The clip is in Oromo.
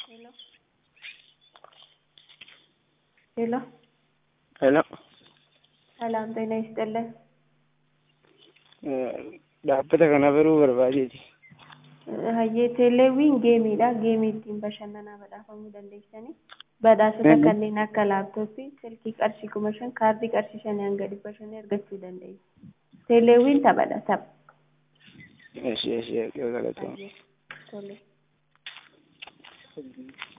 Hello. Hello. Hello. Salaam ጤና ይስጥልን። Dhaabbata kana baruu barbaadeeti. Hayyee teeleewwiin geemiidha. Geemii ittiin bashannanaa badhaafamuu dandeessanii badhaasota Mhm. kanneen akka laaptooppii, silkii qarshii kuma shan, kaardii qarshii shanii hanga dhibba shanii argachuu dandeessu. Teeleewwiin taphadha tapha. Eshi eshi yoo galatoomne. Tole.